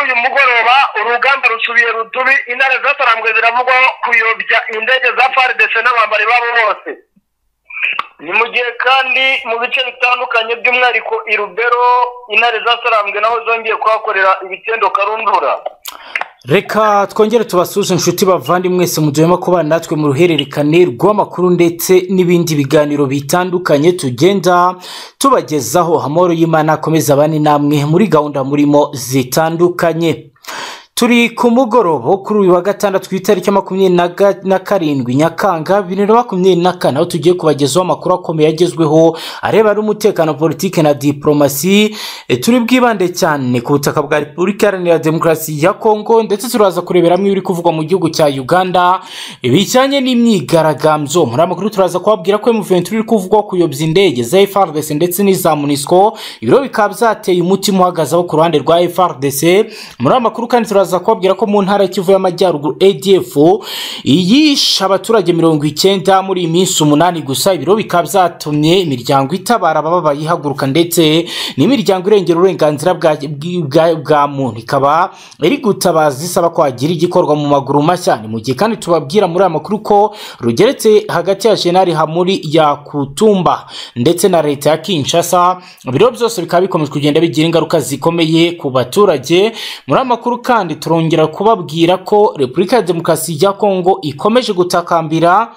uyu mugoroba urugamba rusubiye rudubi intare zatarambwe ziravugwaho kuyobya indege za faridese n'abambari babo bose ni mu gihe kandi mu bice bitandukanye by'umwihariko i rubero intare zatarambwe naho zongeye kuhakorera ibitendo karundura reka twongere tubasuze inshuti bavandimwese mujyemo kubana natwe mu ruhererekane rw'amakuru ndetse n'ibindi biganiro bitandukanye tugenda tubagezaho amahoro y'imana akomeza abane namwe muri gahunda murimo zitandukanye turi ku mugoroba wo kuri uyu wa gatandatu ku itariki makumyabiri na ga- na karindwi nyakanga bibiri na makumyabiri na kane aho tugiye kubagezaho amakuru akomeye agezweho arebana n'umutekano politiki na diporomasi E, turi bwibande cyane ku butaka bwa repubulika iharanira demokarasi ya kongo ndetse turaza kurebera hamwe ibiri kuvugwa mu gihugu cya uganda bijyanye n'imyigaragambyo muri amakuru turaza kubabwira ko emuventi iri kuvugwaho kuyobya indege za frdc ndetse n'iza munisiko ibiro bikaba byateye umutima uhagaze aho ku ruhande rwa frdc muri amakuru kandi turaza kubabwira ko mu ntara ya kivu y'amajyaruguru adf yishe abaturage mirongo icyenda muri iyi minsi umunani gusa ibiro bikaba byatumye imiryango itabara abababaye ihaguruka ndetse n'imiryango irengera uburenganzira bwa, bwa, bwa muntu ikaba iri gutabaza isaba ko hagira igikorwa mu maguru mashya ni mu gihe kandi tubabwira muri aya makuru ko rugeretse hagati ya jenali hamuri ya kutumba ndetse na leta ya kinshasa ibiro byose bikaba bikomeje kugenda bigira ingaruka zikomeye ku baturage muri aya makuru kandi turongera kubabwira ko repubulika ya demokarasi ya kongo ikomeje gutakambira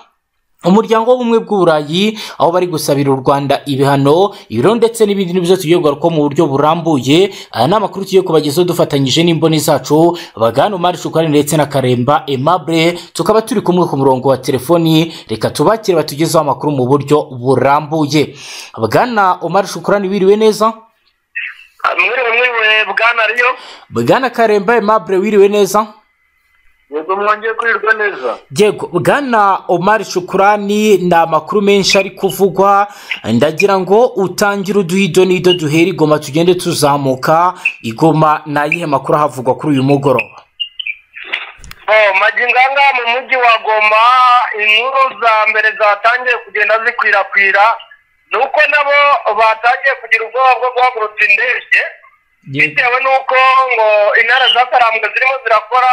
umuryango w'ubumwe bw'uburayi aho bari gusabira u rwanda ibihano ibiro ndetse n'ibindi n'ibyo tugiye kugarukaho mu buryo burambuye aya ni amakuru tugiye kubagezaho dufatanyije n'imboni zacu bagana umari shukari ndetse na karemba aimable tukaba turi kumwe ku murongo wa telefoni reka tubakire batugezeho amakuru mu buryo burambuye bwana umari shukurani wiriwe neza mwiriwe mwiriwe bwana riyo bwana karemba aimable wiriwe neza yego mwongeye kurirwa neza Yego bwana Omar Shukurani ni amakuru menshi ari kuvugwa ndagira ngo utangire uduhido n'ido duhera igoma tugende tuzamuka igoma ni ayihe makuru ahavugwa kuri uyu mugoroba majyinganga mu mujyi wa goma inkuru za mbere zatangiye kugenda zikwirakwira ni uko nabo batangiye kugira ubwoba bwo guhagurutsa indege bitewe n'uko ngo intara zatarambwe zirimo zirakora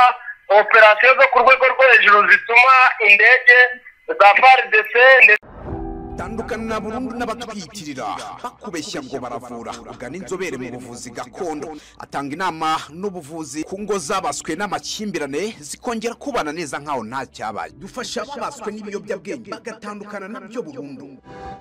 operasiyo zo ku rwego rwo hejuru zituma indege za faridese ndetse tandukana burundu n'abatwiyitirira bakubeshya ngo baravura ugana inzobere mu buvuzi gakondo atanga inama n'ubuvuzi ku ngo zabaswe n'amakimbirane zikongera kubana neza nk'aho nta cyabaye dufasha ababaswe n'ibiyobyabwenge bagatandukana nabyo burundu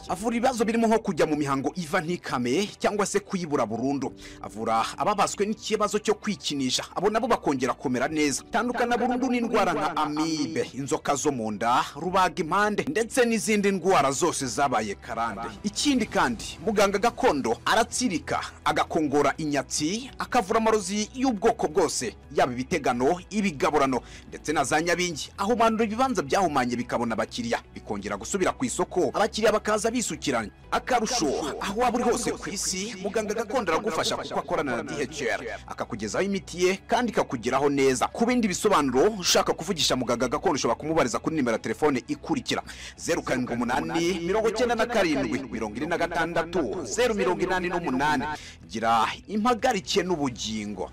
avura ibibazo birimo nko kujya mu mihango iva ntikame cyangwa se kuyibura burundu avura ababaswe n'ikibazo cyo kwikinisha abo nabo bakongera kumera neza tandukana burundu n'indwara nka amibe inzoka zo mu nda rubaga impande ndetse n'izindi ndwara zose zabaye karande ikindi kandi muganga gakondo aratsirika agakongora inyatsi akavura amarozi y'ubwoko bwose yaba ibitegano ibigaburano ndetse na za nyabingi ahumanura ibibanza byahumanye bikabona abakiriya bikongera gusubira ku isoko abakiriya bakaza bisukiranya akarusho aho waba uri hose ku isi muganga gakondo aragufasha kuko akorana na dhr akakugezaho imiti ye kandi ikakugeraho neza ku bindi bisobanuro ushaka kuvugisha muganga gakondo ushobora kumubariza kuri nimero ya telefone ikurikira zeru karindwi umunani mirongo icyenda na karindwi mirongo ine na gatandatu zeru mirongo inani n'umunani gira impagarike n'ubugingo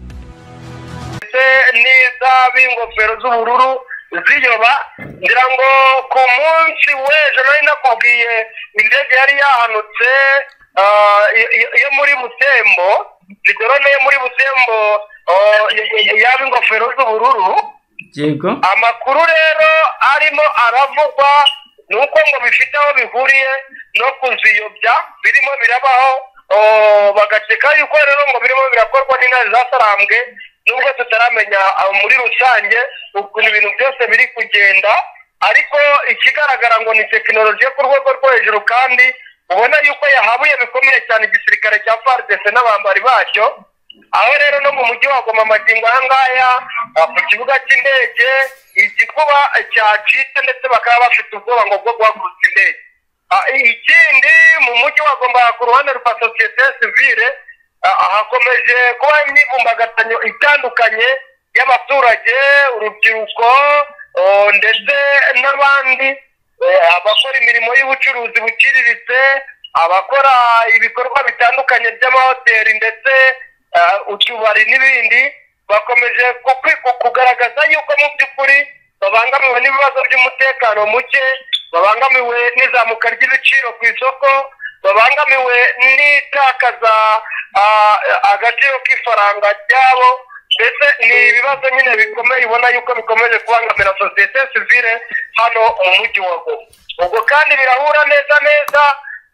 ndetse n'iza b'ingofero z'ubururu ziyoba ngira ngo ku munsi w'ejo nari nakubwiye indege yari yahanutse ah, i- i- yo muri butembo rigorone yo muri butembo ah, y- y- yaba ingofero z'ubururu yego amakuru rero arimo aravugwa ni uko ngo bifite aho bihuriye no kuziyobya birimo birabaho oh, bagakeka yuko rero ngo birimo birakorwa n'intare zasarambwe nubwo tutaramenya ah, muri rusange ukuntu ibintu byose biri kugenda ariko ikigaragara ngo ni tekinoloji yo ku rwego rwo hejuru kandi ubona yuko yahabuye bikomeye cyane igisirikare cya faridese n'abambari bacyo aho rero no mu mujyi wa goma magingo aha ngaya ah, ku kibuga cy'indege igikuba cyacitse ndetse bakaba bafite ubwoba ngo bwo guhagurutsa indege Ah, ikindi mu mujyi wa goma ku ruhande rwa sosiyete sivire ah, hakomeje kuba imyivumbagatanyo itandukanye y'abaturage urubyiruko oh, ndetse n'abandi eh, abakora imirimo y'ubucuruzi buciriritse abakora ibikorwa bitandukanye by'amahoteli ndetse eh, utubari n'ibindi bakomeje kukwi- kugaragaza yuko mu by'ukuri babangamiwe n'ibibazo by'umutekano muke babangamiwe n'izamuka ry'ibiciro ku isoko babangamiwe n'itakaza ah, agaciro k'ifaranga ryabo mbese ni ibibazo nyine bikomeye ubona yuko bikomeje kubangamira sosiyete sivile hano mu mujyi wa Goma ubwo kandi birahura neza neza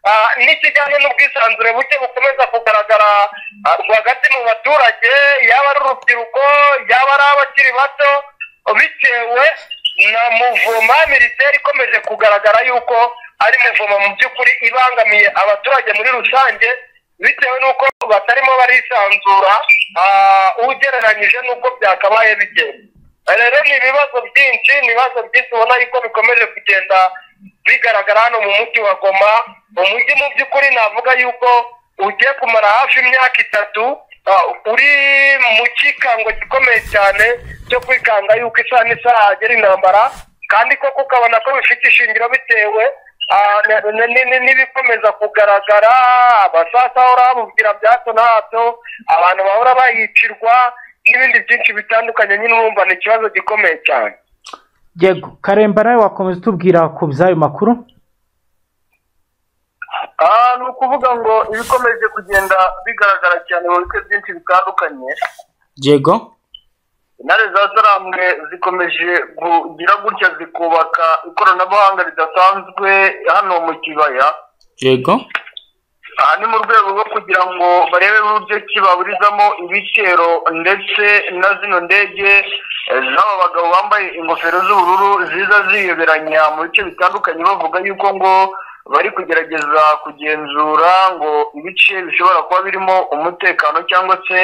ah, n'ikijyanye n'ubwisanzure buke bukomeza kugaragara ah, rwagati mu baturage yaba ari urubyiruko yaba ari abakiri bato bitewe na muvoma minisiteri ikomeje kugaragara yuko ari muvoma mu by'ukuri ibangamiye abaturage muri rusange bitewe n'uko batarimo barisanzura ah, ugereranyije n'uko byakabaye bigenda rero ni ibibazo byinshi ni ibibazo byinshi ubona yuko bikomeje kugenda bigaragara hano mu mujyi wa goma umujyi mu by'ukuri navuga yuko ugiye kumara hafi imyaka itatu ah, uri mu kikango gikomeye cyane cyo kwikanga yuko isaha n'isaha hagera intambara kandi koko ukabona ko bifite ishingiro bitewe ah, na- na- ni- ni- n'ibikomeza kugaragara abasasa bahora bamubwira bya hato na hato abantu bahora bayicirwa n'ibindi byinshi bitandukanye nyine urumva ni ikibazo gikomeye cyane yego karemba nawe wakomeza utubwira ku by'ayo makuru Ah, ni ukuvuga ngo ibikomeje kugenda bigaragara cyane mu bice byinshi bitandukanye yego intare za zarambwe zikomeje kugira gutya zikubaka ikoranabuhanga ridasanzwe hano mu kibaya yego aha ni mu rwego rwo kugira ngo barebe uburyo ki baburizamo ibiciro ndetse na zino ndege eh, z'aba bagabo bambaye ingofero z'ubururu ziza ziyoberanya mu bice bitandukanye bavuga yuko ngo bari kugerageza kugenzura ngo ibice bishobora kuba birimo umutekano cyangwa se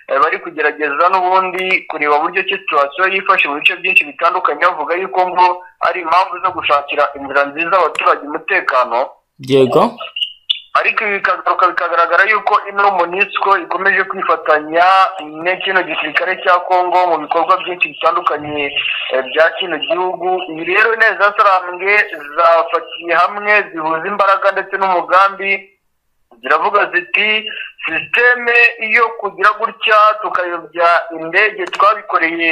eh, bari kugerageza n'ubundi kureba uburyo ki situwasiyo yifashe mu bice byinshi bitandukanye bavuga yuko ngo ari impamvu zo gushakira inzira nziza abaturage umutekano yego ariko ibi bikagaruka bikagaragara yuko ino monisco ikomeje kwifatanya ne kino gisirikare cya kongo mu bikorwa byinshi bitandukanye eh, bya kino gihugu ibi rero neza sarambwe zafatiye hamwe zihuza imbaraga ndetse n'umugambi ziravuga ziti sisiteme iyo kugira gutya tukayobya indege twabikoreye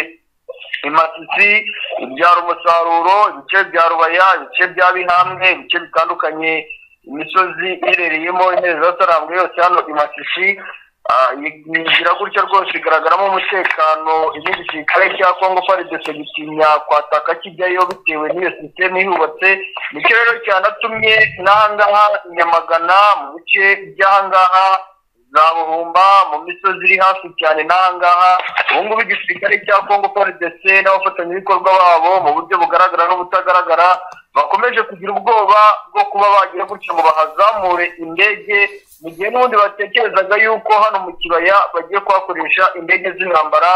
imasisi ibyara umusaruro ibice bya rubaya ibice bya bihambwe ibice bitandukanye imisozi iherereyemo intebe zasarambwe yose hano imasisi Ah, i- igira gutya rwose igaragaramo umutekano n'igisirikare cya kongo faridese gitinya kwataka kijyayo bitewe n'iyo sisiteme ihubatse nicyo rero cyanatumye n'ahangaha nyamagana mu bice by'ahangaha za buhumba mu misozi iri hafi cyane n'ahangaha ubungubu igisirikare cya kongo frdc n'abafatanyabikorwa babo mu buryo bugaragara n'ubutagaragara bakomeje kugira ubwoba bwo kuba bagira gutya ngo bahazamure indege mu gihe n'ubundi batekerezaga yuko hano mu kibaya bagiye kuhakoresha indege z'intambara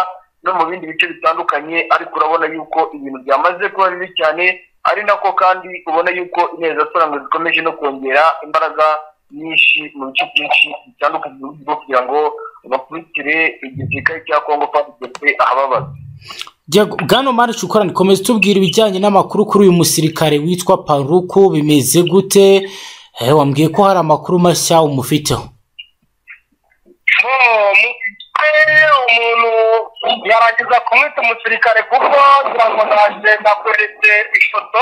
no mu bindi bice bitandukanye ariko urabona yuko ibintu byamaze kuba bibi cyane ari nako kandi ubona yuko ineza soranga zikomeje no kongera imbaraga nyinshi mu bice byinshi bitandukanye mu gihugu kugira ngo bakurikire igisirikare cya kongo fadidese ahababaza yego bwana marici ukorana ikomeza utubwira ibijyanye n'amakuru kuri uyu musirikare witwa paruku bimeze gute Eh, wambwiye ko hari amakuru mashya umufiteho bo mu gihe umuntu yarangiza kumwita umusirikare kuko ngira ngo nanjye nakoretse ifoto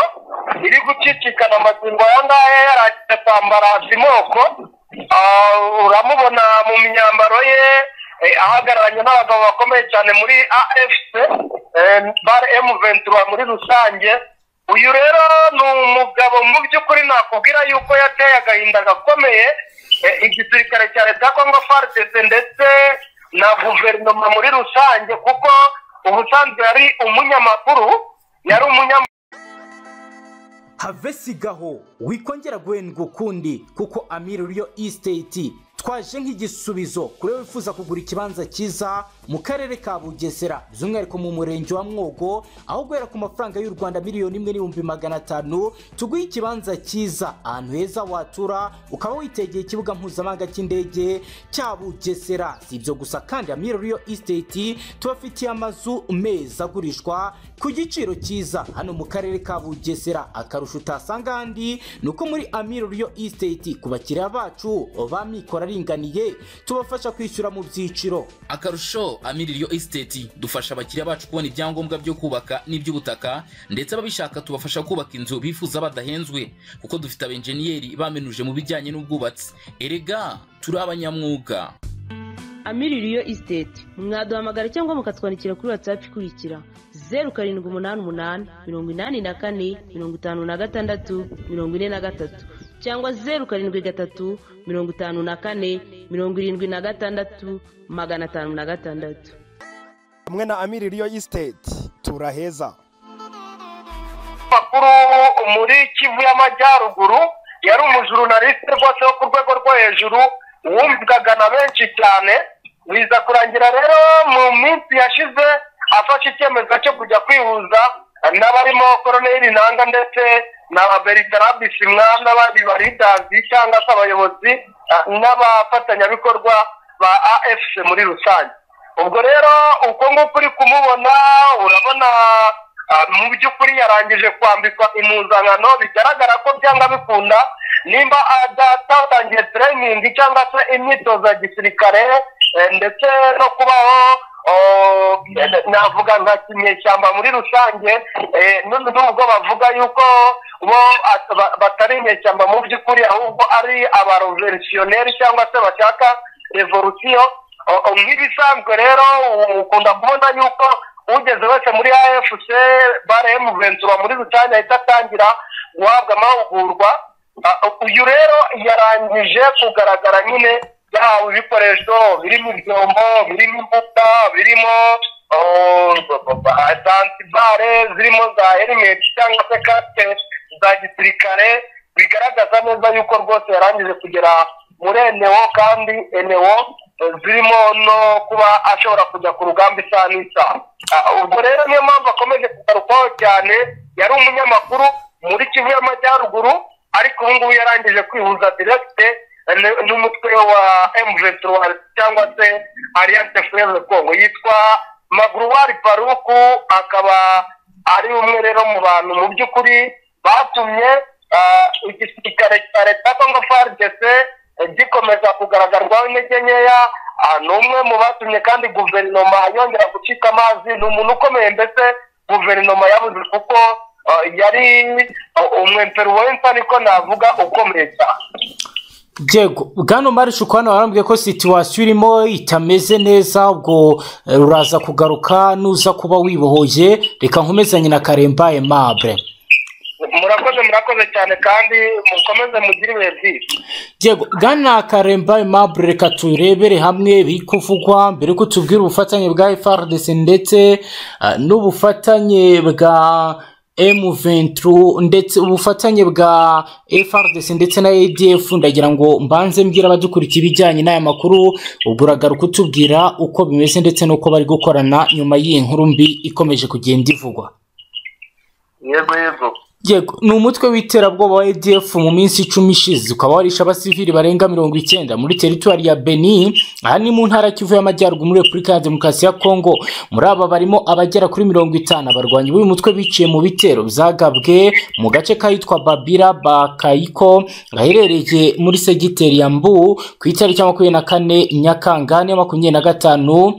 iri gucicikana amagingo aya ngaya yarangiza kwambara simoko Ah, uramubona mu myambaro ye eh, ahagararanye n'abagabo bakomeye cyane muri afc eh, bar m ventura muri rusange uyu rero ni umugabo mu by'ukuri nakubwira yuko yateye agahinda gakomeye eh, igisirikare cya leta ya kongo fardese ndetse na guverinoma muri rusange kuko ubusanzwe yari umunyamakuru yari umunyamakuru have sigaho wikongera guhendwa ukundi kuko amiri ruriyo isiteti twaje nk'igisubizo kuri wowe wifuza kugura ikibanza cyiza mu karere ka bugesera by'umwihariko mu murenge wa mwogo aho guhera ku mafaranga y'u rwanda miliyoni imwe n'ibihumbi magana atanu tuguhe ikibanza cyiza ahantu heza watura ukaba witegeye ikibuga mpuzamahanga cy'indege cya bugesera si ibyo gusa kandi amiri ruriyo isiteti tubafitiye amazu meza agurishwa ku giciro cyiza hano mu karere ka bugesera akarusho utasanga ahandi ni uko muri amiro riyo isiteti ku bakiriya bacu ba mikoro ari abaringaniye tubafasha kwishyura mu byiciro akarusho amiririyo esiteti dufasha abakiriya bacu kubona ibyangombwa byo kubaka n'iby'ubutaka ndetse ababishaka tubafasha kubaka inzu bifuza badahenzwe kuko dufite abenjeniyeri bamenuje mu bijyanye n'ubwubatsi erega turi abanyamwuga amiririyo isiteti mwaduhamagara cyangwa mukatwandikira kuri watsapu ikurikira zeru karindwi umunani umunani mirongo inani na kane mirongo itanu na gatandatu mirongo ine na gatatu cyangwa zeru karindwi gatatu mirongo itanu na kane mirongo irindwi na gatandatu magana atanu na gatandatu hamwe na amiririyo isiteti turaheza makuru muri kivu y'amajyaruguru yari umujurunalisite rwose wo ku rwego rwo hejuru wumvaga na benshi cyane biza kurangira rero mu minsi yashize afashe icyemezo cyo kujya kwihuza n'abarimo koroneri nanga ndetse na bertrand bisimwa n'abandi baridazi cyangwa se abayobozi ah, n'abafatanyabikorwa ba afc muri rusange ubwo rero uko nguko uri kumubona urabona ah, mu by'ukuri yarangije kwambikwa impuzankano bigaragara ko byanga bikunda nimba adatangiye training cyangwa se imyitozo ya gisirikare eh, ndetse no kubaho oh, navuga nka kinyeshyamba muri rusange eh, n'ubu- n'ubwo bavuga yuko bo at- ba- batari inyeshyamba mu by'ukuri ahubwo ari abarevolutionneri cyangwa se bashaka revolution O- o, nk'ibisanzwe rero u- ukunda kubona yuko ugeze wese muri afc bare emuventura muri rusange ahita atangira guhabwa amahugurwa Ah, uyu rero yarangije kugaragara nyine yahawe ibikoresho birimo ibyombo birimo imbuga birimo oh, santibare zirimo za herimeti cyangwa se kasike za gisirikare bigaragaza neza yuko rwose yarangije kugera muri enewo kandi enewo eh, zirimo no kuba ashobora kujya ku rugamba isaha n'isaha Ah, ubwo rero niyo mpamvu akomeje kugarukwaho cyane yari umunyamakuru muri kivu y'amajyaruguru ariko ubu ngubu yarangije kwihuza direkite eh, n- n'umutwe wa M23 cyangwa se Alliance Fleuve Congo yitwa Magruwari Paruku akaba ari umwe rero mu bantu mu by'ukuri batumye ah, igisirikare cya leta ya Congo FARDC eh, gikomeza kugaragarwaho intege nkeya Ah, ni umwe mu batumye kandi guverinoma yongera gucika amazi ni umuntu ukomeye mbese guverinoma yabuze kuko ah, yari umwemperuwensa niko navuga ukomeye cyane Diego, bwana Marish ukwana warambwiye ko situwasiyo irimo itameze neza ubwo eh, uraza kugaruka nuza kuba wibohoye reka nkomezanye na karembaye mabure murakoze murakoze cyane kandi mukomeze mugire ibihe byiza Diego, bwana karembaye mabure reka turebere hamwe biri kuvugwa mbere yuko tubwira ubufatanye bwa FRDC ndetse eh, n'ubufatanye bwa M23 ndetse ubufatanye bwa FRDC ndetse na ADF ndagira ngo mbanze mbwira abadukurikiye ibijyanye n'aya makuru ubwo uragaruka utubwira uko bimeze ndetse n'uko bari gukorana nyuma y'iyi nkuru mbi ikomeje kugenda ivugwa yego yego Yego, ni umutwe w'iterabwoba wa ADF mu minsi icumi ishize ukaba warishe abasivili barenga mirongo icyenda muri teritwari ya Beni aha ni mu ntara ya Kivu y'Amajyaruguru muri Repubulika ya Demokarasi ya Kongo muri aba barimo abagera kuri mirongo itanu abarwanyi b'uyu mutwe biciye mu bitero byagabwe mu gace kahitwa Babira Bakayiko gaherereye muri segiteri ya Mbu ku itariki ya makumyabiri na kane Nyakangane makumyabiri na gatanu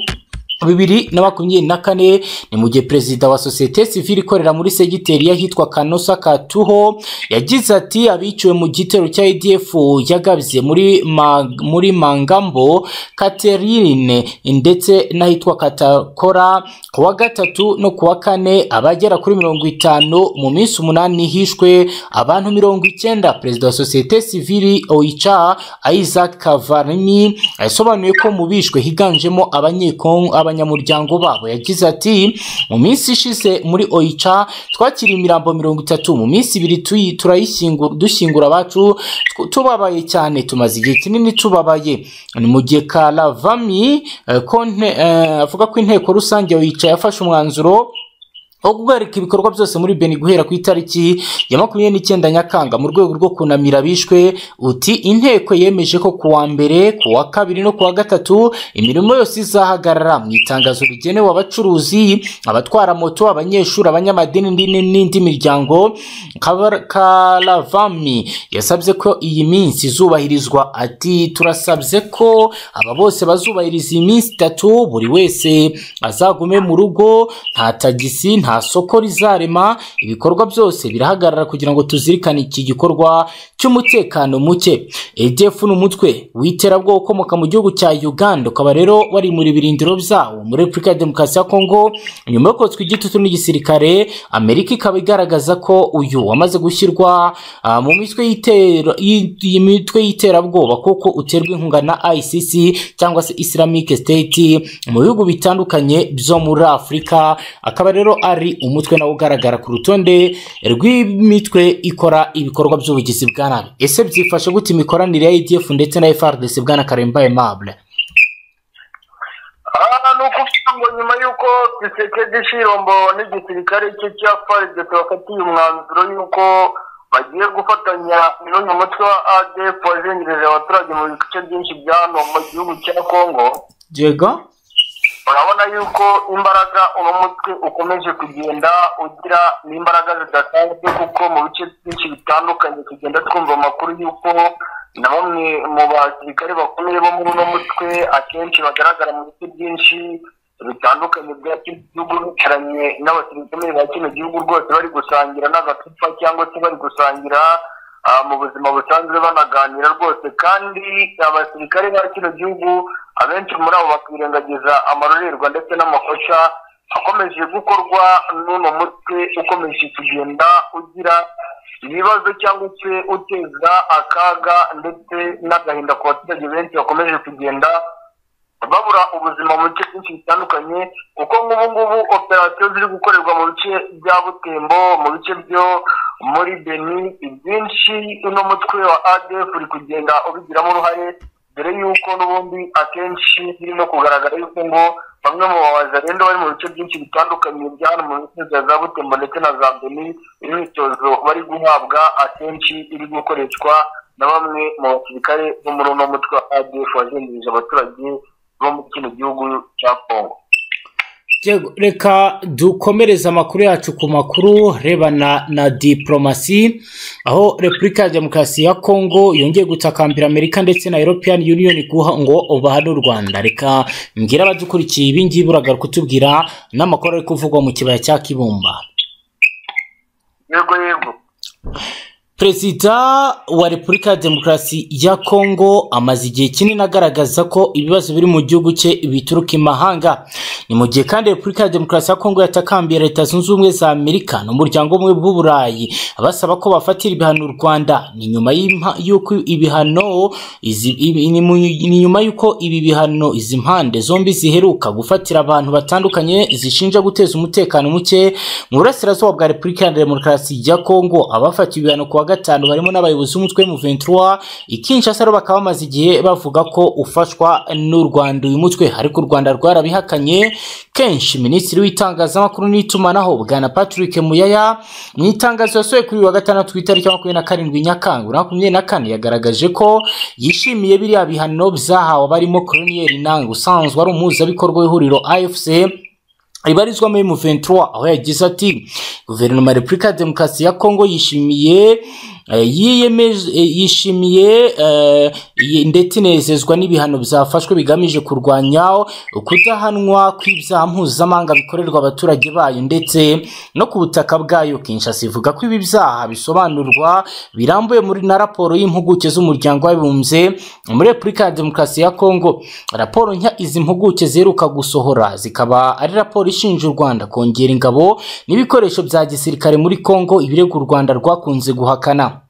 bibiri na makumyabiri na kane ni mu gihe perezida wa sosiyete sivile ikorera muri segiteri y'ahitwa kanosa katuho yagize ati abiciwe mu gitero cya adf yagabye muri, ma, muri mangambo katerine ndetse n'ahitwa katakora ku wa gatatu no ku wa kane abagera kuri mirongo itanu mu minsi umunani hishwe abantu mirongo icyenda perezida wa sosiyete sivile oica isaac kavarni yasobanuye ko mu bishwe higanjemo abanyekongo abanyamuryango babo yagize ati mu minsi ishize muri oica twakiriye imirambo mirongo itatu mu minsi ibiri tuyi- turayishyingu- dushyingura abacu tw- tubabaye cyane tumaze igihe kinini tubabaye ni mu gihe karavami eh, konte- eh, avuga ko inteko rusange oica yafashe umwanzuro aho guhagarika ibikorwa byose muri beni guhera ku itariki ya makumyabiri n'icyenda nyakanga mu rwego rwo kunamira abishwe uti inteko yemeje ko ku wa mbere ku wa kabiri no ku wa gatatu imirimo yose izahagarara mu itangazo rigenewe abacuruzi abatwara moto abanyeshuri abanyamadini n'indi- n'indi miryango Kabar- karavami yasabye ko iyi minsi izubahirizwa ati turasabye ko aba bose bazubahiriza iyi minsi itatu buri wese azagume mu rugo nta tagisi nta soko rizarema ibikorwa byose birahagarara kugira ngo tuzirikane iki gikorwa cy'umutekano muke EDF ni umutwe w'iterabwoba ukomoka mu gihugu cya Uganda ukaba rero wari muri birindiro byawo muri Repubulika ya Demokarasi ya Kongo nyuma yo kotswa igitutu n'igisirikare Amerika ikaba igaragaza ko uyu wamaze gushyirwa ah, mu mitwe y'itera- y'i- y'imitwe y'iterabwoba kuko uterwa inkunga na ICC cyangwa se Islamic State mu bihugu bitandukanye byo muri Afurika akaba rero ari umutwe nawo ugaragara ku rutonde rw'imitwe ikora ibikorwa by'ubugizi bwa nabi ese byifashe gute imikoranire ya ADF ndetse na FRDC bwana Karemba Aimable aha ni ukuvuga ngo nyuma y'uko Tshisekedi Shirombo n'igisirikare cye cya FARDC bafatiye umwanzuro y'uko bagiye gufatanya n'uyu mutwe wa ADF wazengereje abaturage mu bice byinshi bya hano mu gihugu cya Kongo Diego urabona y'uko imbaraga uno mutwe ukomeje kugenda ugira n'imbaraga zidasanzwe kuko mu bice byinshi bitandukanye tugenda twumva amakuru y'uko na bamwe mu basirikare bakomeye bo muri uno mutwe akenshi bagaragara mu bice byinshi bitandukanye bya kino gihugu bicaranye n'abasirikare bakomeye ba kino gihugu rwose bari gusangira n'agacupa cyangwa se bari gusangira ah, mu buzima busanzwe banaganira rwose kandi abasirikare ba kino gihugu abenshi muri abo bakirengagiza amarorerwa ndetse n'amakosa akomeje gukorwa n'uno mutwe ukomeje kugenda ugira ibibazo cyangwa se uteza akaga ndetse n'agahinda ku baturage benshi bakomeje kugenda babura ubuzima mu bice byinshi bitandukanye kuko nk'ubu ngubu operasiyo ziri gukorerwa mu bice bya butembo mu bice byo muri beni ibyinshi uno mutwe wa adf uri kugenda ubigiramo uruhare dore y'uko n'ubundi akenshi birimo kugaragara y'uko ngo bamwe mu babaza rero bari mu bice byinshi bitandukanye bya hano mu misozi ya za butembo ndetse na za beni imyitozo bari guhabwa akenshi iri gukoreshwa na bamwe mu basirikare bo muri uno mutwe wa adf wazengereje abaturage bo muri kino gihugu cya kongo Diego, reka dukomereze amakuru yacu ku makuru rebana na diplomasi aho repubulika ya demokarasi ya kongo yongeye gutakambira amerika ndetse na european union guha ngo ubahane u rwanda reka mbwira abadukurikiye ibi ngibi uragaruka kutubwira n'amakuru ari kuvugwa mu kibaya cya kibumba yego yego perezida wa repubulika ya demokarasi ya kongo amaze igihe kinini agaragaza ko ibibazo biri mu gihugu cye bituruka imahanga ni mu gihe kandi repubulika ya demokarasi ya kongo yatakambiye leta zunze ubumwe za amerika n'umuryango umwe w'uburayi basaba ko bafatira ibihano u rwanda ni nyuma y'impa- y'uko ibihano izi- ibi- ni mu- ni nyuma y'uko ibi bihano izi mpande zombi ziheruka gufatira abantu batandukanye zishinja guteza umutekano muke mu burasirazuba bwa repubulika ya demokarasi ya kongo abafatiwe ibihano ku wa gatanu barimo n'abayobozi b'umutwe M23 ikinshasa rero bakaba bamaze igihe bavuga ko ufashwa n'u rwanda uyu mutwe ariko u rwanda rwarabihakanye kenshi minisitiri w'itangazamakuru n'itumanaho bwana patrick muyaya mu itangazo yasohoye kuri uyu wa gatandatu ku itariki ya makumyabiri na karindwi nyakanga bibiri na makumyabiri na kane yagaragaje ko yishimiye biriya bihano byahawe abarimo koloniyeri nanga usanzwe ari umuhuzabikorwa w'ihuriro afc ribarizwamo M23 aho yagize ati guverinoma ya Repubulika ya Demokarasi ya Kongo yishimiye eh, yiyemeje eh, yishimiye eh, iyi- ndetse inezezwa n'ibihano byafashwe bigamije kurwanya kudahanwa kw'ibyaha mpuzamahanga bikorerwa abaturage bayo ndetse no ku butaka bwayo Kinshasa ivuga ko ibi byaha bisobanurwa birambuye muri na raporo y'impuguke z'umuryango w'abibumbye muri Repubulika ya Demokarasi ya Kongo raporo nshya izi mpuguke ziheruka gusohora zikaba ari raporo ishinja u Rwanda kongera ingabo n'ibikoresho bya gisirikare muri Kongo ibirego u Rwanda rwakunze guhakana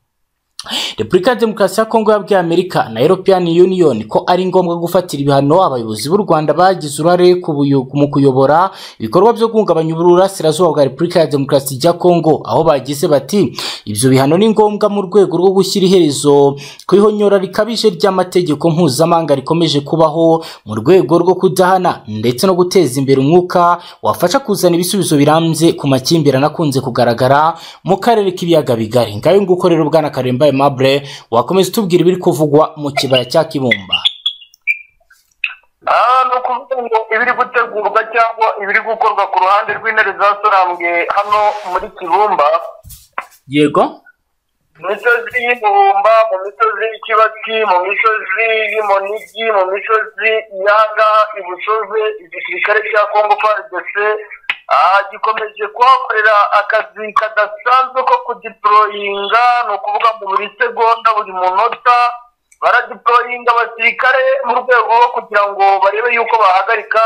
repubulika ya demokarasi ya kongo yabwiye amerika na european union ko ari ngombwa gufatira ibihano abayobozi b'u rwanda bagize uruhare ku buyo- mu kuyobora ibikorwa byo guhungabanya uburasirazuba bwa repubulika ya demokarasi ya kongo aho bagize bati ibyo bihano ni ngombwa mu rwego rwo gushyira iherezo ku ihonyora rikabije ry'amategeko mpuzamahanga rikomeje kubaho mu rwego rwo kudahana ndetse no guteza imbere umwuka wafasha kuzana ibisubizo birambye ku makimbirane akunze kugaragara mu karere k'ibiyaga bigari ngayo nguko rero bwana karembaye mabure wakomeza utubwira ibiri kuvugwa mu kibaya cya kibumba aha ni ukuvuga ngo ibiri gutegurwa cyangwa ibiri gukorwa ku ruhande rw'intare zasorambwe hano muri kibumba yego mu misozi y'ibumba mu misozi y'ikibatsi mu misozi y'umunigi mu misozi y'ahangaha ibusoze igisirikare cya kongo frdc ah, gikomeje kuhakorera akazi kadasanzwe ko kudiporoyinga ni ukuvuga ngo buri segonda buri munota baradiporoyinga abasirikare mu rwego rwo kugira ngo barebe yuko bahagarika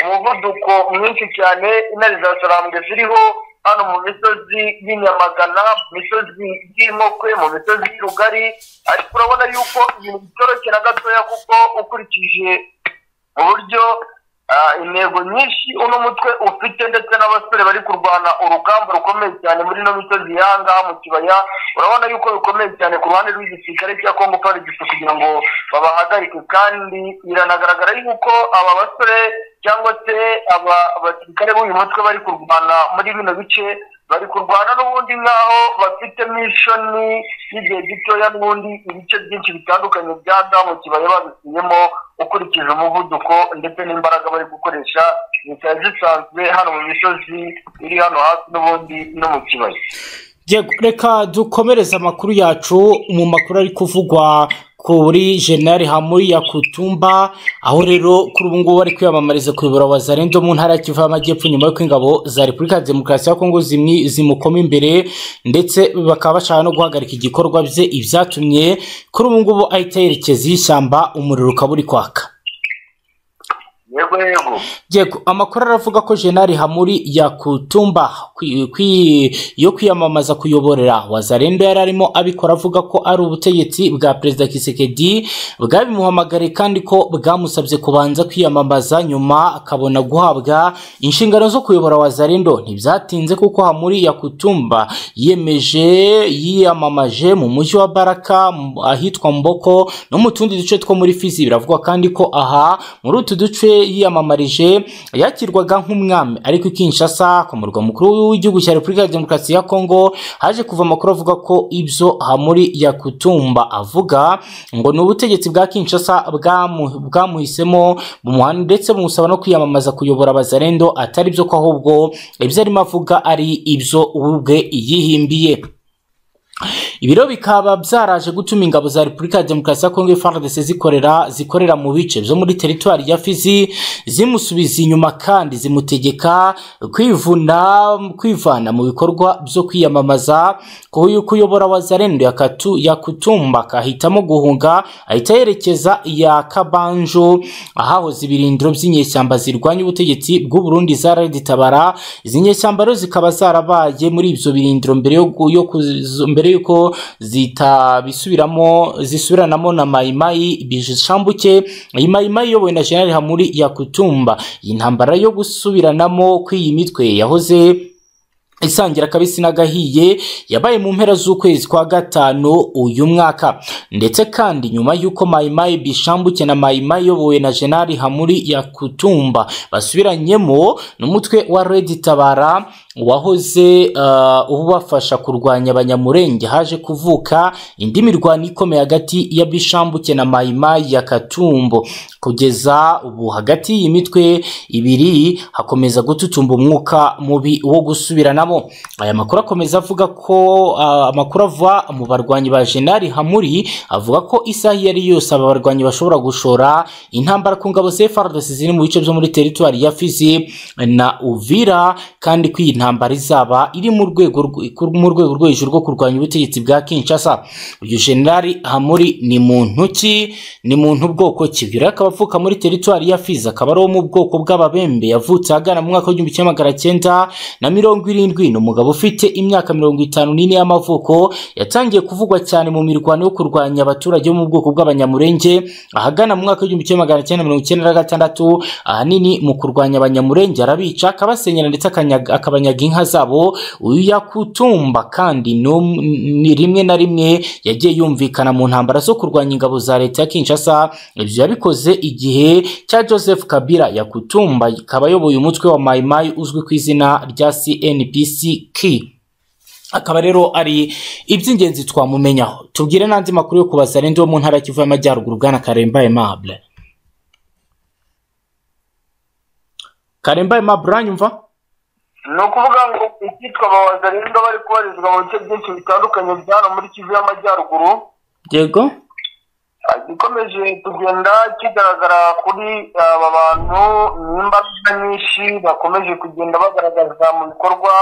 umuvuduko mwinshi cyane intare za sarambwe ziriho hano mu misozi y'inyamagana mu misozi y'imokwe mu misozi y'irugari ariko urabona yuko ibintu bitoroshye na gatoya kuko ukurikije uburyo ah, intego nyinshi uno mutwe ufite ndetse n'abasore bari kurwana urugamba rukomeye cyane muri ino misozi y'ahangaha mu kibaya urabona yuko bikomeye cyane ku ruhande rw'igisirikare cya kongo farigisi kugira ngo babahagarike kandi biranagaragara yuko aba basore cyangwa se aba basirikare b'uyu mutwe bari kurwana muri bino bice bari kurwana n'ubundi nk'aho bafitemo ishami y'igihe gitoya n'ubundi ibice byinshi bitandukanye bya da mu kibaya babisiyemo ukurikije umuvuduko ndetse n'imbaraga bari gukoresha zikaba zisanzwe hano mu misozi iri hano hafi n'ubundi no mu kibaya Yego, reka dukomereze amakuru yacu mu makuru ari kuvugwa kuri jenali hamuri ya kutumba aho rero kuri ubu ngubu bari kwiyamamariza kuyobora wazarendo mu ntara ya kivu y'amajyepfo nyuma y'uko ingabo za repubulika ya demokarasi ya kongo zimwi- zimukoma imbere ndetse bakaba bashaka no guhagarika igikorwa bye ibyatumye kuri ubu ngubu ahita yerekeza y'ishyamba umuriro ukaba uri kwaka yego yego yego amakuru aravuga ko jenali hamuri yakutumba kwi- kwi- yo kwiyamamaza kuyoborera wazarendo yari arimo abikora avuga ko ari ubutegetsi bwa perezida kisekedi bwabimuhamagariye kandi ko bwamusabye kubanza kwiyamamaza nyuma akabona guhabwa inshingano zo kuyobora wazarendo ntibyatinze kuko hamuri yakutumba yiyemeje yiyamamaje mu mujyi wa baraka mu- ahitwa mboko no mu tundi duce two muri fizi biravugwa kandi ko aha muri utu duce yiyamamarije yakirwaga nk'umwami ariko i kinshasa ku murwa mukuru w'igihugu cya repubulika ya demokarasi ya kongo haje kuva amakuru avuga ko ibyo hamuri yakutumba avuga ngo ni ubutegetsi bwa kinshasa bwamu- bwamuhisemo bumuhana ndetse bumusaba no kwiyamamaza kuyobora abazarendo atari byo ko ahubwo ibyo arimo avuga ari ibyo we ubwe yihimbiye ibiro bikaba byaraje gutuma ingabo za repubulika ya demokarasi ya kongo frdc zikorera zikorera mu bice byo muri teritwari ya fizi zimusubiza inyuma kandi zimutegeka kwivuna kwivana mu bikorwa byo kwiyamamaza kuyu- kuyobora wazarendo ya Katu- ya kutumba akahitamo guhunga ahita yerekeza iya kabanjo ahahoze ibirindiro by'inyeshyamba zirwanya ubutegetsi bw'u Burundi zaraditabara izi nyeshyamba rero zikaba zarabaye muri ibyo birindiro mbere yo gu- yo kuzi- mbere yuko zitabisubiramo zisubiranamo na mayimayi bishambuke mayimayi iyobowe na General Hamuri Yakutumba iyi ntambara yo gusubiranamo kw'iyi mitwe yahoze isangira kabisi n'agahiye yabaye mu mpera z'ukwezi kwa gatanu uyu mwaka ndetse kandi nyuma y'uko mayimayi bishambuke na mayimayi iyobowe na jenali hamuri ya kutumba basubiranyemo n'umutwe wa redi tabara wahoze uh, ubafasha kurwanya abanyamurenge haje kuvuka indi mirwano ikomeye hagati ya bishambuke na mayimayi ya katumbo kugeza ubu hagati y'iyi mitwe ibiri hakomeza gututumba umwuka mubi wo gusubiranamo aya makuru akomeza avuga ko ah, amakuru ava mu barwanyi ba jenali hamuri avuga ko isaha iyo ari yose aba barwanyi bashobora gushora intambara ku ngabo za FARDC ziri mu bice byo muri teritwari ya Fizi na Uvira kandi ko iyi ntambara izaba iri mu rwego rw- ku- mu rwego rwo hejuru rwo kurwanya ubutegetsi bwa Kinshasa uyu generali Hamuri ni muntu ki ni muntu bwoko ki uyu rero akaba avuka muri teritwari ya Fizi akaba ari uwo mu bwoko bw'ababembe yavutse ahagana mu mwaka w'igihumbi kimwe magana cyenda na mirongo irindwi Rwino umugabo ufite imyaka mirongo itanu n'ine y'amavuko yatangiye kuvugwa cyane mu mirwano yo kurwanya abaturage bo mu bwoko bw'abanyamurenge ahagana mu mwaka w'igihumbi kimwe magana cyenda mirongo icyenda na gatandatu ahanini mu kurwanya abanyamurenge arabica akabasenyera ndetse akanyaga- akabanyaga inka zabo uyu yakutumba kandi ni um- ni rimwe na rimwe yagiye yumvikana mu ntambara zo kurwanya ingabo za leta ya Kinshasa ibyo yabikoze igihe cya Joseph Kabila yakutumba ikaba ayoboye umutwe wa Mai Mai uzwi ku izina rya CNPC-K akaba rero ari iby'ingenzi twamumenyaho tubwire n'andi makuru yo kubaza arinde wo mu ntara ya Kivu y'Amajyaruguru bwana Karemba Aimable Karemba Aimable uranyumva ni ukuvuga ngo icyitwa ababaza rero bari kubarizwa mu bice byinshi bitandukanye bya hano muri kivu y'amajyaruguru yego gikomeje kugenda kigaragara kuri aba bantu n'imbaga nyinshi bakomeje kugenda bagaragaza mu bikorwa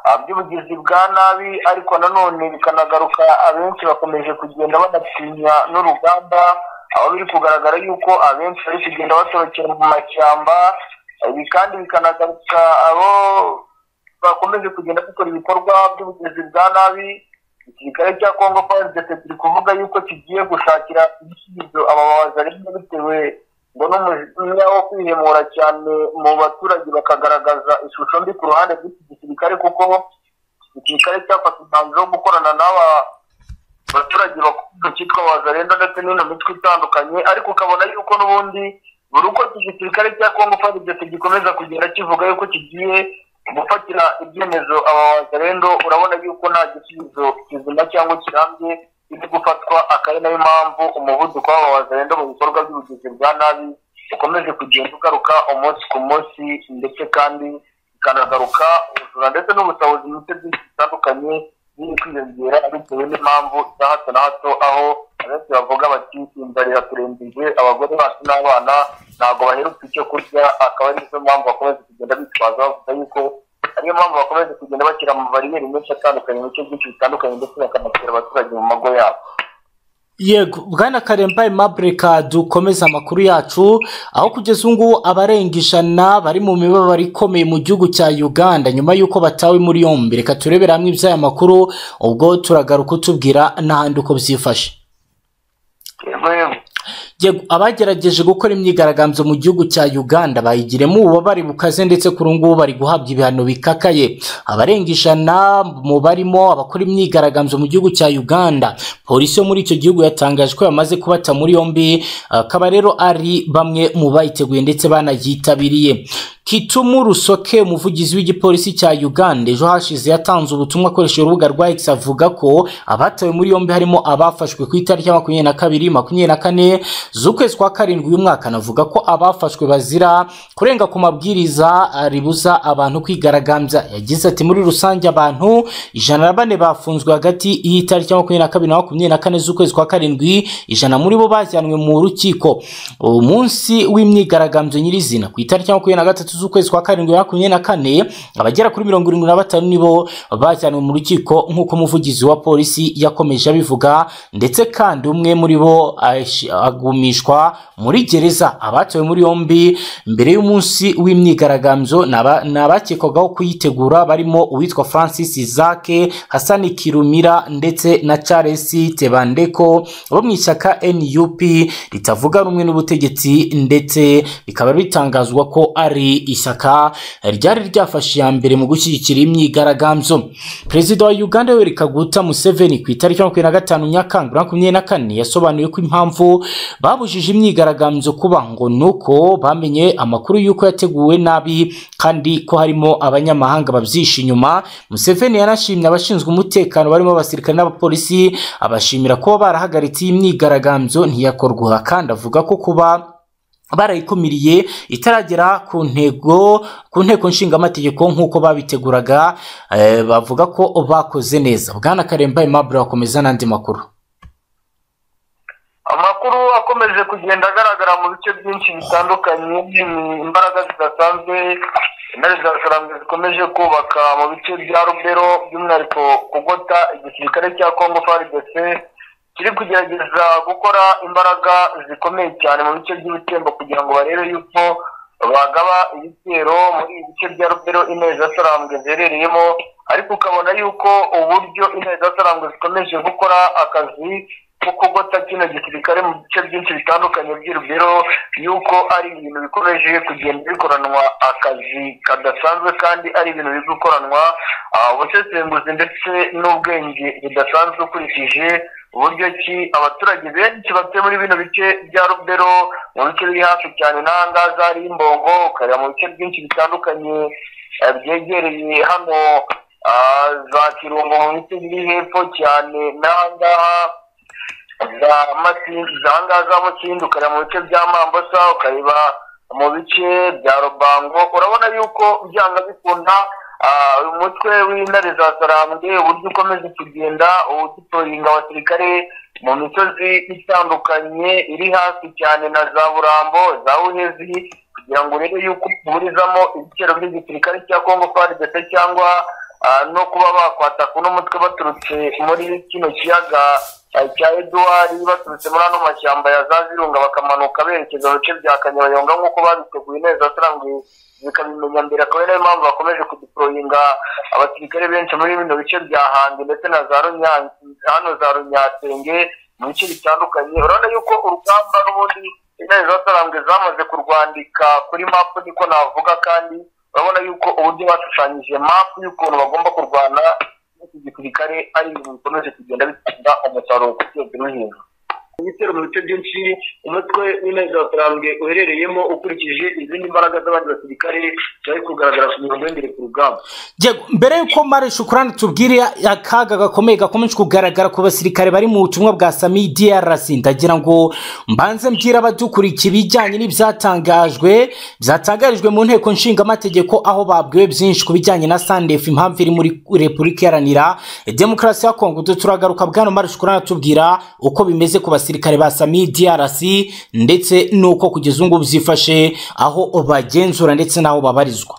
ah, by'ubugizi bwa nabi ariko nanone bikanagaruka abenshi bakomeje kugenda banatinya n'urugamba aho biri kugaragara yuko abenshi bari kugenda batorokera mu mashyamba ibi kandi bikanagaruka abo bakomeje kugenda bakora ibikorwa by'ubugizi bwa nabi igisirikare cya kongo fazitete kiri kuvuga yuko kigiye gushakira ibisubizo ababaza rimwe bitewe ngo n'umujinya wo kwihemura cyane mu baturage bakagaragaza ishusho mbi ku ruhande rw'iki gisirikare kuko igisirikare cyafata umwanzuro wo gukorana n'aba abaturage bakunda cyitwa wazarenda ndetse n'ino mitwe itandukanye ariko ukabona yuko n'ubundi buri uko iki gisirikare cya kongo fazitete gikomeza kugenda kivuga yuko kigiye gufatira ibyemezo aba wazarendo urabona yuko nta gisubizo kizima cyangwa kirambye kiri gufatwa akaba ari nayo mpamvu umuvuduko w'aba wazarendo mu bikorwa by'ubugizi bwa nabi ukomeje kugenda ugaruka umunsi ku munsi ndetse kandi ikanagaruka ubujura ndetse n'ubutabazi mu bice byinshi bitandukanye biri kwiyongera bitewe n'impamvu za hato na hato aho abenshi bavuga bati inzara iraturembije abagore bacu n'abana ntabwo baherutse icyo kurya akaba ari nizo mpamvu bakomeza kugenda bitwaza bavuga yuko ariyo mpamvu bakomeza kugenda bashyira amabariyeri menshi atandukanye mu bice byinshi bitandukanye ndetse bakanatera abaturage mu mago yabo yego bwana karembaye mabureka dukomeza amakuru yacu aho kugeza ubu ngubu abarenga ijana bari mu mibabaro ikomeye mu gihugu cya uganda nyuma y'uko batawe muri yombi reka turebere hamwe iby'aya makuru ubwo turagaruka utubwira n'ahandi uko byifashe yego Yego, abagerageje gukora imyigaragambyo mu gihugu cya uganda bayigiremo ububabare bukaze ndetse kuri ubu ngubu bari guhabwa ibihano bikakaye abarenga ijana mu barimo abakora imyigaragambyo mu gihugu cya uganda polisi yo muri icyo gihugu yatangaje ko yamaze kubata muri yombi akaba rero ari bamwe mu bayiteguye ndetse banayitabiriye kitumu rusoke umuvugizi w'igipolisi cya uganda ejo hashize yatanze ubutumwa akoresheje urubuga rwa x avuga ko abatawe muri yombi harimo abafashwe ku itariki ya makumyabiri na kabiri makumyabiri na kane z'ukwezi kwa karindwi uyu mwaka anavuga ko abafashwe bazira kurenga ku mabwiriza ribuza abantu kwigaragambya yagize ati muri rusange abantu ijana na bane bafunzwe hagati y'itariki ya makumyabiri na kabiri na makumyabiri na kane z'ukwezi kwa karindwi ijana muri bo bajyanwe mu rukiko umunsi w'imyigaragambyo nyirizina ku itariki ya makumyabiri na gatatu z'ukwezi kwa karindwi bibiri na makumyabiri na kane abagera kuri mirongo irindwi na batanu nibo bajyanwe mu rukiko nk'uko umuvugizi wa polisi yakomeje abivuga ndetse kandi umwe muri bo ash- agumishwa muri gereza abatowe muri yombi mbere y'umunsi w'imyigaragambyo ni aba- ni abakekwagaho kuyitegura barimo uwitwa francis zake hasani kirumira ndetse na charles tebandeko bo mu ishyaka nup ritavuga rumwe n'ubutegetsi ndetse bikaba bitangazwa ko ari ishyaka ryari ryafashe iya mbere mu gushyigikira imyigaragambyo perezida wa uganda yoweri kaguta museveni ku itariki ya makumyabiri na gatanu nyakanga bibiri na makumyabiri na kane yasobanuye ko impamvu babujije imyigaragambyo kuba ngo ni uko bamenye amakuru y'uko yateguwe nabi kandi ko harimo abanyamahanga babyishe inyuma museveni yanashimye abashinzwe umutekano barimo abasirikare n'abapolisi abashimira kuba barahagaritse iyi myigaragambyo ntiyakorwa kandi avuga ko kuba barayikumiriye itaragera ku ntego ku nteko nshingamategeko nk'uko babiteguraga eh, bavuga ko bakoze neza bwana karemba aimable bakomeza n'andi makuru amakuru akomeje kugenda agaragara mu bice byinshi bitandukanye ni imbaraga zidasanzwe intare za sarambwe zikomeje kubaka mu bice bya rubero by'umwihariko kugota igisirikare cya kongo faridese kiri kugerageza gukora imbaraga zikomeye cyane mu bice by'ibitembo kugira ngo barebe yuko bagaba ibitero muri ibi bice bya rubero intare zasarambwe ziherereyemo ariko ukabona yuko uburyo intare zasarambwe zikomeje gukora akazi ko kugota kino gisirikare mu bice byinshi bitandukanye by'i rubero yuko ari ibintu bikomeje kugenda bikoranwa akazi kadasanzwe kandi ari ibintu biri gukoranwa ah, ubusesenguzi ndetse n'ubwenge budasanzwe ukurikije uburyo ki abaturage benshi batuye muri bino bice bya rubero mu bice biri hafi cyane n'ahangaha hari imbongo ukareba mu bice byinshi bitandukanye eh, byegereye hano ah, za kirungo mu bice biri hepfo cyane n'ahangaha za Masindi- za ahangaha za Makindi ukareba mu bice bya Mambasa ukareba mu bice bya Rubango urabona yuko byanga bikunda ah, uyu mutwe w'intare za Sarambwe uburyo ukomeza kugenda uditoringa abasirikare mu misozi itandukanye iri hafi cyane na za Burambo za Buhezi kugira ngo urebe yuko uburizamo ibiciro by'igisirikare cya Congo FARDC cyangwa ah, no kuba bakwataka uno mutwe baturutse muri kino kiyaga ah, cya Edouard baturutse muri ano mashyamba ya za Virunga bakamanuka berekeza mu bice bya Kanyayonga nk'uko babiteguye neza sarangwe zikabimenya mbere akaba ari nayo mpamvu bakomeje kudiporoyinga abasirikare benshi muri bino bice bya Hange ndetse na za Runyange hano za Runyatenge mu bice bitandukanye urabona yuko urugamba n'ubundi intare zasarambwe zamaze kurwandika kuri mapu niko navuga kandi urabona yuko uburyo bashushanyije mapu y'ukuntu bagomba kurwana n'iki gisirikare ari ibintu bikomeje kugenda bitanga umusaruro ku rwego no hejuru ibitero mu bice byinshi umutwe w'intare zasarambwe uherereyemo ukurikije izindi mbaraga z'abandi basirikare zari kugaragara ku mirongo y'imbere ku rugamba Yego, mbere y'uko mara shukurani tubwire akaga gakomeye gakomeje kugaragara ku basirikare bari mu butumwa bwa sami drc ndagira ngo mbanze mbwira abadukurikiye ibijyanye n'ibyatangajwe byatangarijwe mu nteko nshingamategeko aho babwiwe byinshi ku bijyanye na sandefu impamvu iri muri repubulika iharanira demokarasi ya kongo Tu- turagaruka bwana mara shukurani tubwira uko bimeze ku basirikare ba sami drc ndetse n'uko kugeza ubu ngubu byifashe aho bagenzura ndetse n'aho babarizwa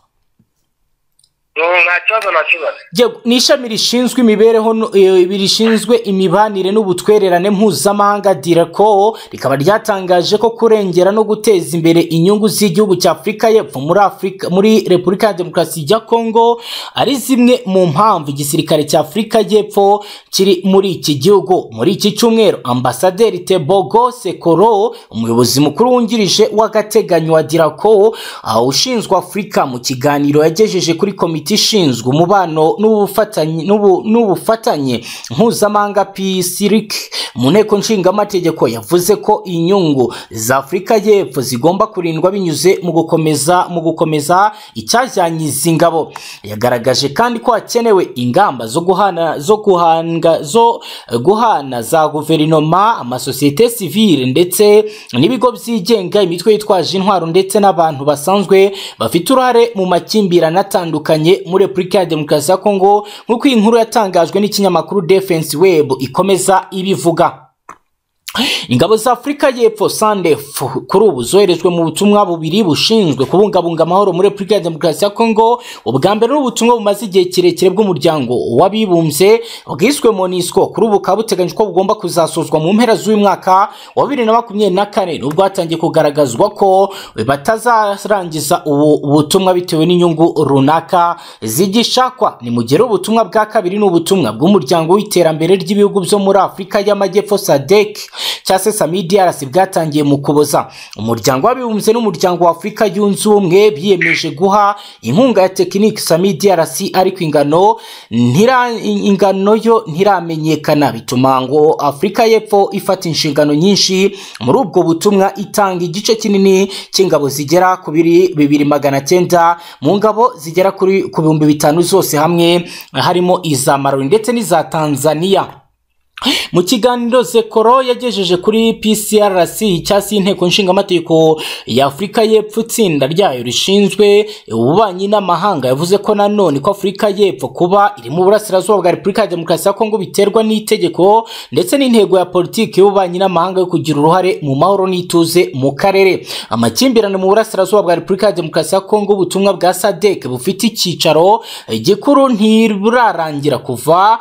nta kibazo nta kibazo Yego, ni ishami rishinzwe imibereho nu- eh, rishinzwe imibanire n'ubutwererane mpuzamahanga direko rikaba ryatangaje ko kurengera no guteza imbere inyungu z'igihugu cya afurika y'epfo muri afurika muri repubulika ya demokarasi ya kongo ari zimwe mu mpamvu igisirikare cya afurika y'epfo kiri muri iki gihugu muri iki cyumweru ambasaderi tebogo sekoro umuyobozi mukuru wungirije w'agateganyo wa dirako ah, ushinzwe afurika mu kiganiro yagejeje kuri komite ishinzwe umubano n'ubufatanye n'ubu- n'ubufatanye mpuzamahanga pisirik mu nteko nshingamategeko yavuze ko inyungu za afurika y'epfo zigomba kurindwa binyuze mu gukomeza mu gukomeza icyajyanye izi ngabo yagaragaje kandi ko hakenewe ingamba zo guhana zo guhanga zo guhana za guverinoma amasosiyete sivile ndetse n'ibigo byigenga imitwe yitwaje intwaro ndetse n'abantu basanzwe bafite uruhare mu makimbirane atandukanye muri repubulika ya demokarasi ya kongo nk'uko iyi nkuru yatangajwe n'ikinyamakuru defense web ikomeza ibivuga ingabo za afurika y'epfo sandef kuri ubu zoherejwe mu butumwa bubiri bushinzwe kubungabunga amahoro muri repubulika ya demokarasi ya kongo ubwa mbere ni ubutumwa bumaze igihe kirekire bw'umuryango w'abibumbye bwiswe monisco kuri ubu bukaba buteganyijwe ko bugomba kuzasozwa mu mpera z'uyu mwaka wa bibiri na makumyabiri na kane nubwo hatangiye kugaragazwa ko batazarangiza ubu butumwa bitewe n'inyungu runaka zigishakwa ni mu gihe rero ubutumwa bwa kabiri ni ubutumwa bw'umuryango w'iterambere ry'ibihugu byo muri afurika y'amajyepfo sadek cya sesami drc bwatangiye mu kuboza umuryango w'abibumbye n'umuryango wa afurika yunze ubumwe biyemeje guha inkunga ya tekinike sami drc ariko ingano ntira, ingano yo ntiramenyekana bituma ngo afurika y'epfo ifata inshingano nyinshi muri ubwo butumwa itanga igice kinini cy'ingabo zigera ku biri bibiri magana cyenda mu ngabo zigera kuri ku bihumbi bitanu zose hamwe harimo iza marori ndetse n'iza tanzania mu kiganiro zekoro yagejeje kuri pcrc cyangwa se inteko nshingamategeko ya afurika y'epfo itsinda ryayo rishinzwe ububanyi n'amahanga yavuze ko nanone ko afurika y'epfo kuba iri mu burasirazuba bwa repubulika ya demokarasi ya kongo biterwa n'itegeko ndetse n'intego ya politiki y'ububanyi n'amahanga yo kugira uruhare mu mahoro n'ituze mu karere amakimbirane mu burasirazuba bwa repubulika ya demokarasi ya kongo ubutumwa bwa sadek bufite icyicaro gikuru ntiburarangira kuva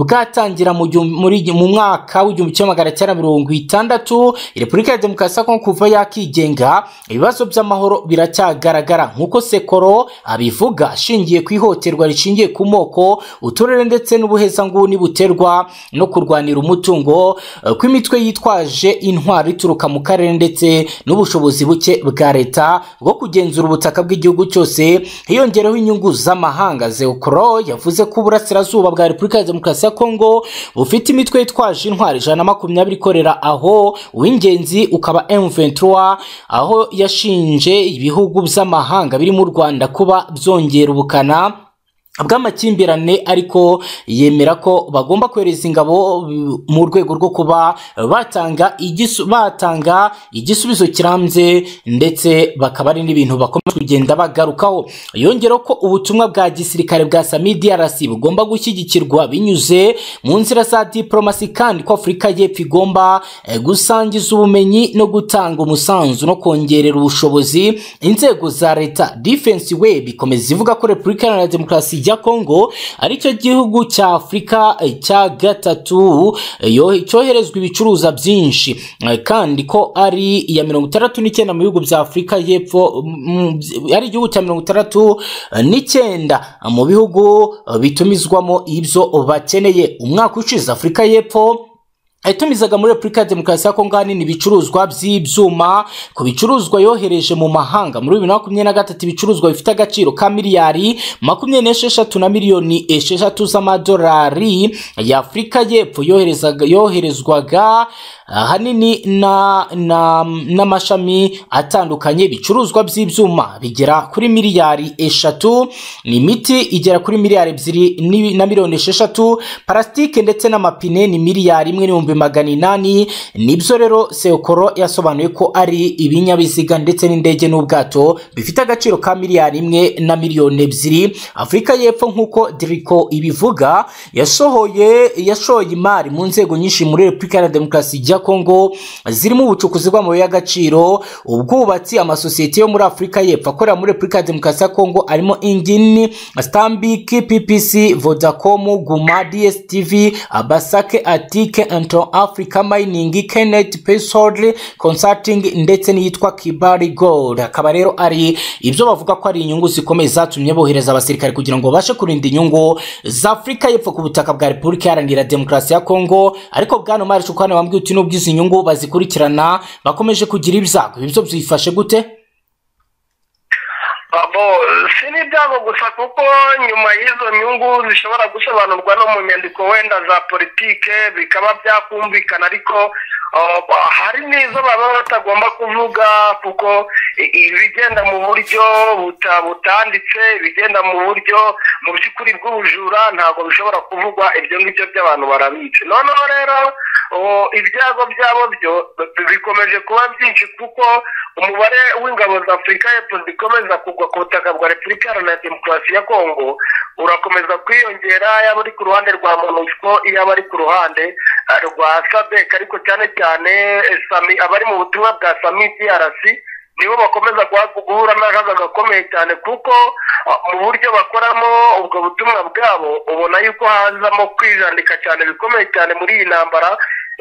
bwatangira mu gihumbi- muri mu mwaka w'igihumbi kimwe magana cyenda mirongo itandatu repubulika ya demokarasi ya kongo kuva yakigenga ibibazo by'amahoro biracyagaragara nk'uko sekoro abivuga ashingiye ku ihohoterwa rishingiye ku moko uturere ndetse n'ubuhezanguni buterwa no kurwanira umutungo eh, kw'imitwe yitwaje intwaro ituruka mu karere ndetse n'ubushobozi buke bwa leta bwo kugenzura ubutaka bw'igihugu cyose hiyongereho inyungu z'amahanga zeokoro yavuze ko uburasirazuba bwa repubulika ya demokarasi ya kongo bufite imitwe yitwaje intwaro ijana na makumyabiri ikorera aho uw'ingenzi ukaba m23 aho yashinje ibihugu by'amahanga birimo u rwanda kuba byongera ubukana bw'amakimbirane ariko yemera ko bagomba kohereza ingabo mm, mu rwego rwo kuba batanga igisu, batanga igisubizo kirambye ndetse bakaba ari n'ibintu bakomeje kugenda bagarukaho yongeraho ko ubutumwa bwa gisirikare bwa sami DRC bugomba gushyigikirwa binyuze mu nzira za diplomasi kandi ko Afurika y'Epfo igomba eh, gusangiza ubumenyi no gutanga umusanzu no kongerera ubushobozi inzego za leta defense web ikomeza ivuga ko Repubulika Iharanira Demokarasi ya Kongo aricyo gihugu cya Afurika eh, cya gatatu eh, yo- cyoherezwa ibicuruza byinshi eh, kandi ko ari iya mirongo itandatu n'icyenda mu bihugu bya Afurika y'Epfo mm, mm, ari igihugu cya mirongo itandatu eh, n'icyenda mu bihugu eh, bitumizwamo ibyo bakeneye umwaka ushize Afurika y'Epfo yatumizaga muri repubulika ya demokarasi ya kongo ahanini ibicuruzwa by'ibyuma ku bicuruzwa yohereje mu mahanga muri bibiri na makumyabiri na gatatu ibicuruzwa bifite agaciro ka miliyari makumyabiri n'esheshatu na miliyoni esheshatu z'amadolari y'afurika y'epfo yoherezaga- yoherezwaga ahanini na- na- n'amashami atandukanye ibicuruzwa by'ibyuma bigera kuri miliyari eshatu ni imiti igera kuri miliyari ebyiri ni- na miliyoni esheshatu parasitike ndetse n'amapine ni miliyari imwe n'ibihumbi magana inani nibyo rero sekoro yasobanuye ko ari ibinyabiziga ndetse n'indege n'ubwato bifite agaciro ka miliyari imwe na miliyoni ebyiri afurika y'epfo nk'uko diriko ibivuga yasohoye yashoye imari mu nzego nyinshi muri repubulika ya demokarasi ya kongo zirimo ubucukuzi bw'amabuye y'agaciro ubwubatsi amasosiyete yo muri afurika y'epfo akorera muri repubulika ya demokarasi ya kongo arimo ingini stambik ppc vodacom guma dstv abasake atike anto africa mining kenneth pesodri consulting ndetse n'iyitwa kibari gold akaba rero ari ibyo bavuga ko ari inyungu zikomeye zatumye bohereza abasirikare kugira ngo babashe kurinda inyungu za afurika y'epfo ku butaka bwa repubulika iharanira demokarasi ya kongo ariko bwana mari shukani wambwiye uti n'ubwo izi nyungu bazikurikirana bakomeje kugira ibyago ibyo byifashe gute abo si n'ibyago gusa kuko nyuma y'izo nyungu zishobora gusobanurwa no mu nyandiko wenda za politike bikaba byakumvikana ariko uh, hari n'izo baba batagomba kuvuga kuko i- ibigenda mu buryo buta- butanditse ibigenda mu buryo mu by'ukuri bw'ubujura ntabwo bishobora kuvugwa ibyo ngibyo by'abantu barabica noneho rero uh, ibyago byabo byo bi- bikomeje kuba byinshi kuko umubare w'ingabo za afurika y'epfo zikomeza kugwa ku butaka bwa repubulika iharanira demokarasi ya kongo urakomeza kwiyongera yaba ari ku ruhande rwa monusco yaba ari ku ruhande eh, rwa sadek ariko cyane cyane eh, Sami- abari mu butumwa bwa sami drc nibo bakomeza guha- guhura n'akaga gakomeye cyane kuko ah, mu buryo bakoramo ubwo butumwa bwabo ubona yuko hazamo kwijandika cyane bikomeye cyane muri iyi ntambara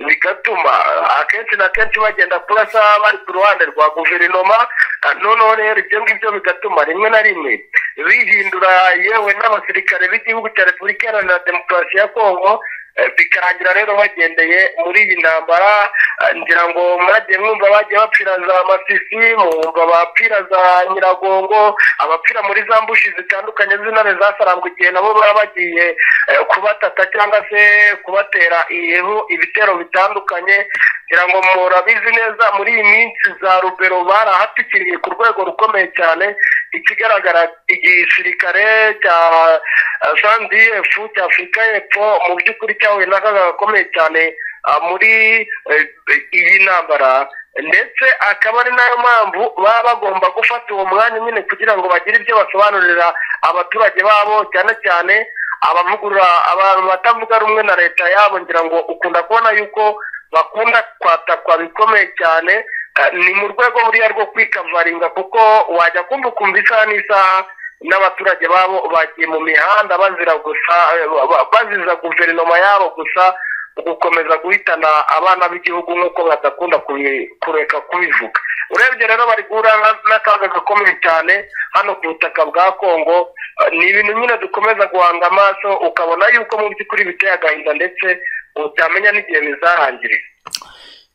bigatuma ah, akenshi na kenshi bagenda kurasa bari ku ruhande rwa guverinoma ah, noneho rero ibyo ngibyo bigatuma rimwe na rimwe bihindura yewe n'abasirikare b'igihugu cya repubulika iharanira demokarasi ya kongo eh, bikarangira rero bagendeye muri iyi ntambara ah, ngira ngo mwagiye mwumva bagiye bapfira za masisi mwumva abapfira za nyiragongo abapfira muri za mbushi zitandukanye z'intare zasarambwa igihe nabo baba bagiye eh, kubatata cyangwa se kubatera ibihu- ibitero bitandukanye ngira ngo murabizi neza muri iyi minsi za rubero barahatikiriye ku rwego rukomeye cyane ikigaragara igisirikare cya sandf cya afurika y'epfo mu by'ukuri cyahuye n'akaga gakomeye cyane ah, muri eh, iyi ntambara ndetse akaba ari nayo mpamvu baba bagomba gufata uwo mwanya nyine kugira ngo bagire ibyo basobanurira abaturage babo cyane cyane abavugurura abantu batavuga rumwe na leta yabo ngira ngo ukunda kubona yuko bakunda kwatakwa bikomeye cyane eh, ni mu rwego buriya rwo kwikavaringa kuko wajya kumva ukumva isaha n'isaha n'abaturage babo bagiye mu mihanda bazira gusa eh, ba- baziza guverinoma yabo gusa gukomeza guhitana abana b'igihugu nk'uko badakunda kubi- kureka kubivuga urebye rero bari guhura na- n'akaga gakomeye cyane hano ku butaka bwa kongo Eh, ni ibintu nyine dukomeza guhanga amaso ukabona yuko mu by'ukuri biteye agahinda ndetse utamenya n'igihe bizarangirira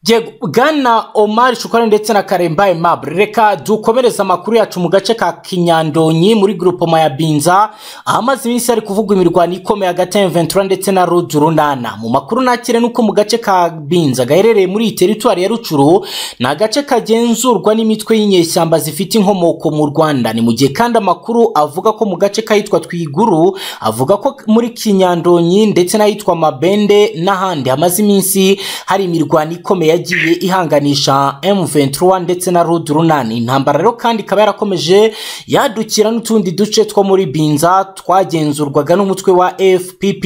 Yego, Bwana Omar Shukari ndetse na Karembaye Mabure reka dukomereze amakuru yacu mu gace ka Kinyandonyi muri grupoma ya Binza ahamaze iminsi hari kuvugwa imirwano ikomeye hagati ya M23 ndetse na Road Runana mu makuru nakire nuko mu gace ka Binza gaherereye muri iyi teritwari ya Rucuru ni agace kagenzurwa n'imitwe y'inyeshyamba zifite inkomoko mu Rwanda ni mu gihe kandi amakuru avuga ko mu gace kahitwa Twiguru avuga ko muri Kinyandonyi ndetse n'ahitwa Mabende n'ahandi hamaze iminsi hari imirwano ikomeye yagiye ihanganisha M23 ndetse na Road Runani intambara rero kandi ikaba yarakomeje yadukira n'utundi duce two muri Binza twagenzurwaga n'umutwe wa FPP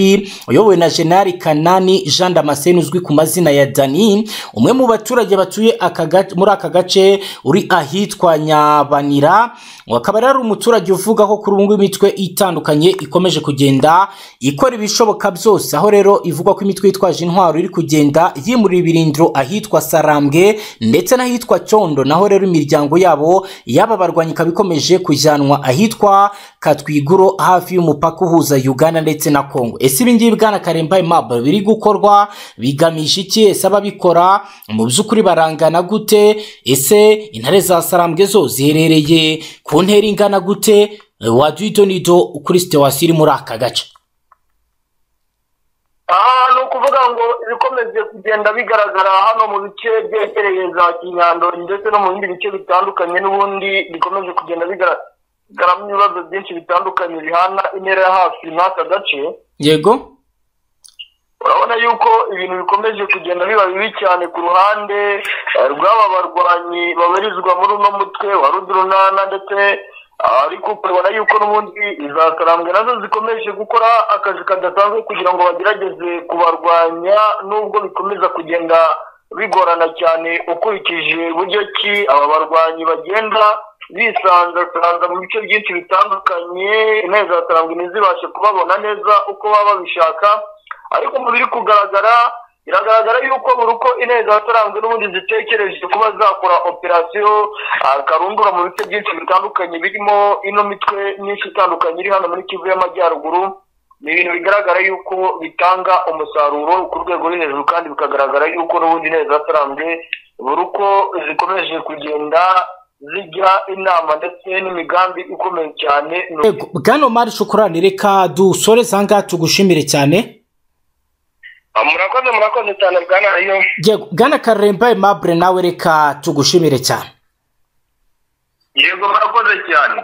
uyobowe na General Kanani Jean Damascene uzwi ku mazina ya Dani umwe mu baturage batuye aka gace- muri aka gace uri ahitwa Nyabanira akaba rero ari umuturage uvuga ko kuri ubu ngubu imitwe itandukanye ikomeje kugenda ikora ibishoboka byose aho rero ivuga ko imitwe yitwaje intwaro iri kugenda yimurira ibirindiro ahitwa Sarambwe ndetse n'ahitwa Cyondo naho rero imiryango yabo yaba barwanyi ikaba ikomeje kujyanwa ahitwa Katwiguro hafi y'umupaka uhuza Uganda ndetse na Kongo ese ibi ngibi bwana Karembaye Mabwe biri gukorwa bigamije iki ese ababikora mu by'ukuri barangana gute ese intare za Sarambwe zo ziherereye ku ntera ingana gute waduhitonido kuri sitewasiyo iri muri aka gace aha ni ukuvuga ngo ibikomeje kugenda bigaragara hano mu bice byegereye za kinyandori ndetse no mu bindi bice bitandukanye n'ubundi bikomeje kugenda bigaragaramo ibibazo byinshi bitandukanye bihana intera ya hafi n'aka gace yego urabona yuko ibintu bikomeje kugenda biba bibi cyane ku ruhande eh, rw'aba barwanyi babarizwa muri uno mutwe wa rudurunana ndetse ah, ariko ukabona yuko n'ubundi iza karambwe nazo zikomeje gukora akazi kadasanzwe kugira ngo bagerageze kubarwanya nubwo bikomeza kugenda bigorana cyane ukurikije buryo ki aba barwanyi bagenda bisanzasanza mu bice byinshi bitandukanye intebe za karambwe ntizibashe kubabona neza uko baba babishaka ariko mu biri kugaragara biragaragara yuko buri uko intego zataranzwe n'ubundi zitekereje kuba zakora operasiyo ah, karundura mu bice byinshi bitandukanye birimo ino mitwe myinshi itandukanye iri hano muri kivu y'amajyaruguru ni ibintu bigaragara yuko bitanga umusaruro ku rwego rwo hejuru kandi bikagaragara yuko n'ubundi intego zataranzwe buri uko zikomeje kugenda zijya inama ndetse n'imigambi ikomeye cyane ni uko Yego, bwana Omar Shukurani reka dusoreze aha ngaha tugushimire cyane Ah, murakoze murakoze cyane bwana iyo Yego, bwana Karembaye Mabure nawe reka tugushimire cyane yego murakoze cyane